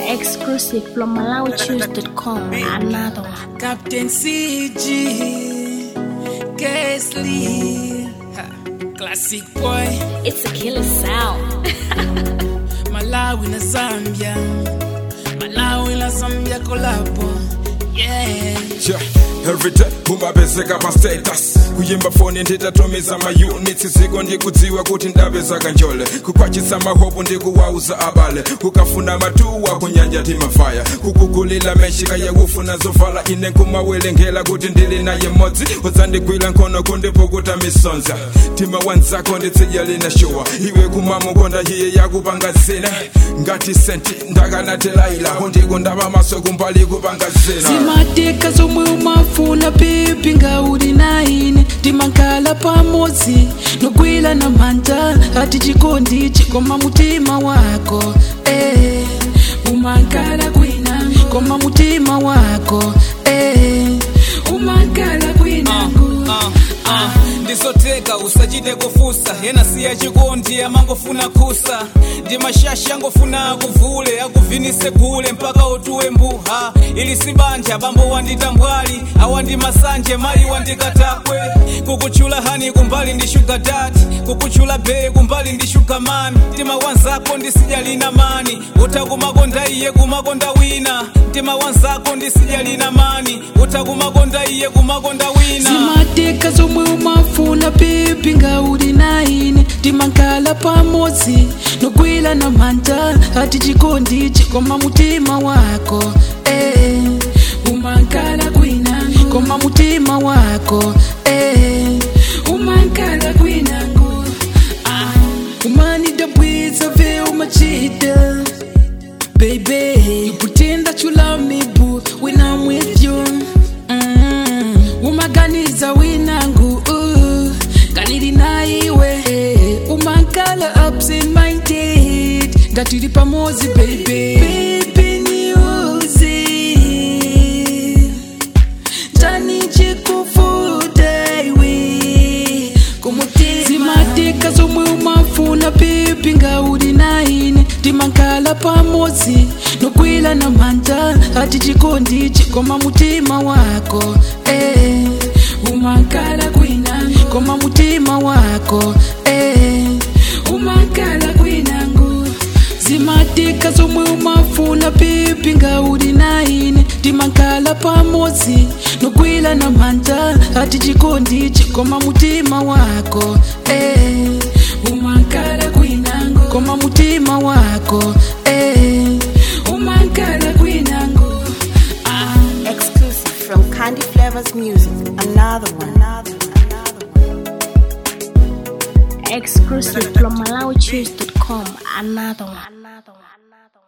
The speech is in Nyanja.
Exclusive from MalawiChoose.com. Another one. Captain CG, Kesley, Ha, Classic Boy, It's a killer sound. Malawi na Zambia, Malawi na Zambia kolabo, yeah. Yeah, every day umabezeka pa status kuyimba foni nditatumiza maunits ziko ndikudziwa kuti ndapeza kanjole kukwachisa mahopu ndikuwauza abale ukafuna matuwa kunyanja timafaya kukugulila meshika yakufuna zovala ine kumawelengela kuti ndili naye modzi udzandigwira nkhono kundipukuta misonza tima wanzako nditsidya lina shuwa iwe kumamukonda iye yakupanga zina ngati senti ndakanatelaila undikundava maso kumbali kupanga zina zimatika zomwe umafuna pipi ngauli naine timakhala pamodzi nogwira na manja ati chikondi chikoma mutima wako eh, umakhala kwinango koma mutima wako eh, umakhala kwinango Ah, ah, ndizoteka usachite kufusa yena siya chikondi amangofuna kusa ndi mashasha angofuna akuvule akuvinise gule mpaka utuwe mbuha ili sibanja bambo wanditambwali awandi masanje mayi wandikatakwe kukuchula hani kumbali ndi shuga dati kukuchula bee kumbali ndi shuga mami mtima wanzako ndisijalina mani utakumakonda iye kumakonda wina mtima wanzako ndisijalina mani utakumakonda iye kumakonda wina zimatika zomwe umafuna pipi ngauli naine timakhala pamodzi nogwira na manja ati chikondi chikoma mutima wako eh, umakhala kwinango koma mutima wako eh, umakhala kwinango ah, umanidabwiza ve umachita Baby, you pretend that you love me, boo, when I'm with you. Mm. Umaganiza winangu, uh, kanili na iwe. Umakala absent minded, ngatiri pamozi, baby. Baby, niuzi. Tani chikufuta iwe. Kumutima. zimatika zomwe umafuna pipi ngauli naine timakhala pamodzi nogwira na manja ati chikondi chikoma mutima wako eh, umakhala kwinango koma mutima wako eh, umakhala kwinango zimatika zomwe umafuna pipi ngauli naine timakhala pamodzi nogwira na manja ati chikondi chikoma mutima wako eh, umakhala kwinango koma mutima wako eh, umakhala kwinango ah. Exclusive from Candy Flavors Music. Another one. Another one. Another one. Exclusive from MalawiChoose.com. Another one. Another one. Another one.